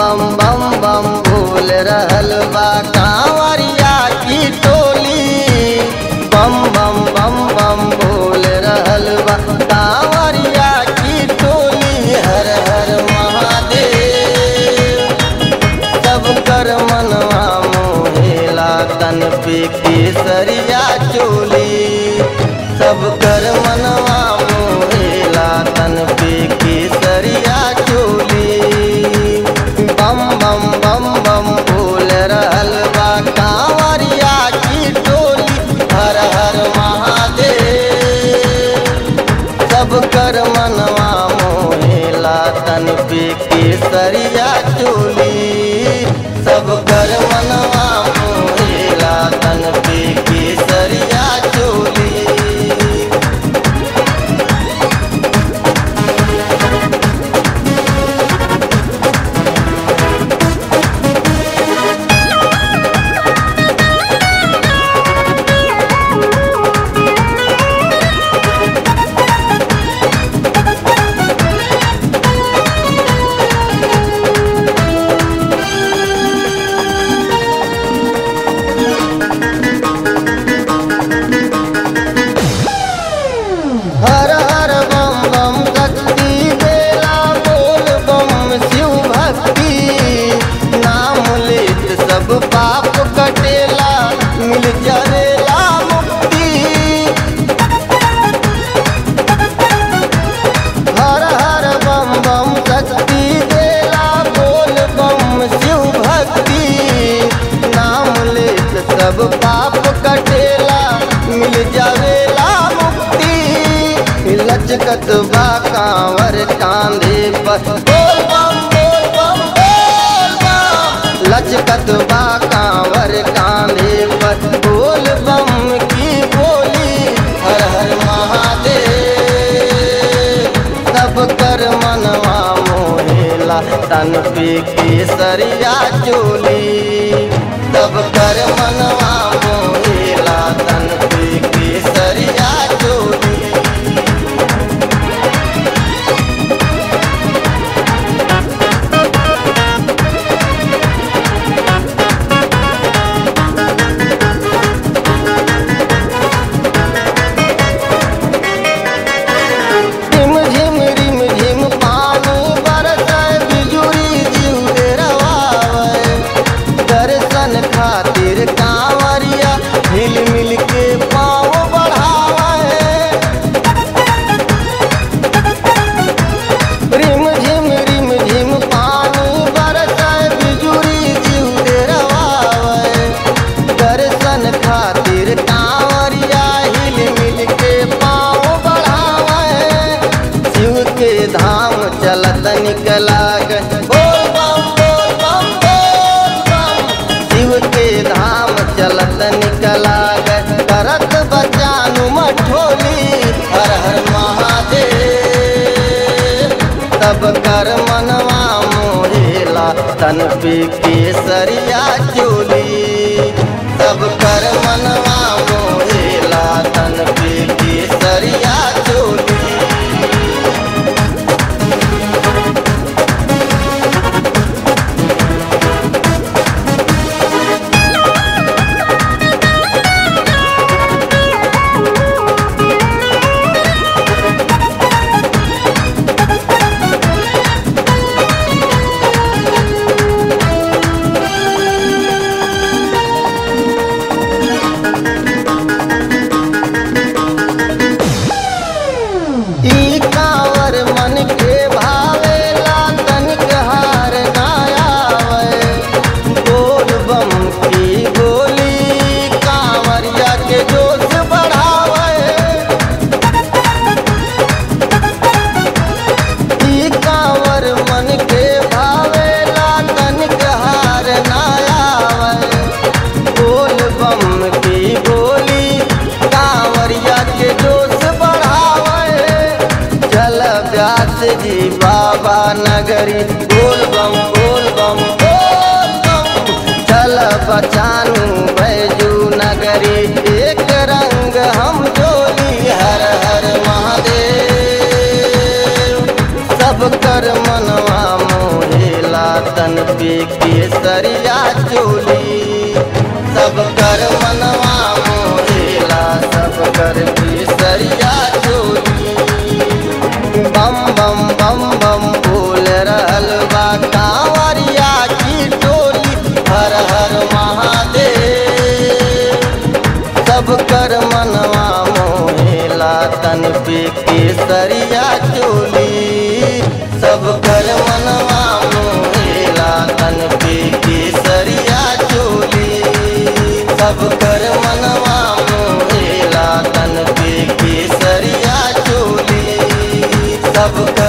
बम बम बम बोल रहल बा कांवरिया की टोली बम बम बम बम बोल रहल बा कांवरिया की टोली हर हर महादेव सब कर मनवा मोहेला तन पे केसरिया चोली सब कर मनवा मोहेला तन पे केसरिया चोली बम बम बम बम बोल रहल बा कांवरिया की टोली हर हर महादेव सब कर मनवा मोहेला तन पे केसरिया चोली सब कर मनवा मोहेला तन पे केसरिया चोली हर हर बम बम शक्ति बेला बोल बम शिव भक्ति नाम लेत सब पाप कटेला मिल जरेला मुक्ति हर हर बम बम शक्ति बेला बोल बम शिव भक्ति नाम लेत सब पाप कटेला मिल जावेला मुक्ति लचकत बा कांवर कांधे पर बोल बम बोल बम बोल बम लचकत बा कांवर कांधे पर बोल बम की बोली हर हर महादेव सब कर मनवा मोहेला तन पे केसरिया चोली सब कर मनवा मोहेला तन पे केसरिया चोली झिम झिम रिम झिम पानी बरसाए बिजुरी जीव डरवावे दर्शन खातिर कांवरिया हिल मिल के पाँव बढ़ावे रिम झिम रिम झिम पानी बरसाए बिजुरी जीव डरवावे दर्शन खातिर कांवरिया हिल मिल के पाँव बढ़ावे शिव के धाम चलत निकला गए बोल बम बोल बम बोल बम शिव के धाम चलत निकला गए करत बचानु मठोली हर हर महादेव तब कर मनवा मोहेला तन पे केसरिया चोली तब कर मनवा मोहेला तन पे केसरिया चोली ई कांवर मन के भावेला तनिक हार ना आवे बोल बम की गोली कांवरिया के जोश बढ़ावे ई कांवर मन के भावेला तनिक हार ना आवे बोल बम की बोली कांवरिया के जोश बढ़ावे चल व्यास जी बाबा नगरी बोल बम बोल बम बोल बम चल बचानू बैजू नगरी एक रंग हम जोली हर हर महादेव सब कर मनवा मोहेला तन पे केसरिया चोली सब कर मनवा मोहेला सब कर केसरिया चोली बम बम बम बम बोल रहल बा कांवरिया की टोली हर हर महादेव सब कर मनवा मोहेला तन पे केसरिया चोली सब कर मनवा मोहेला तन पे केसरिया चोली सब कर मनवा मोहेला तन पे केसरिया चोली सब कर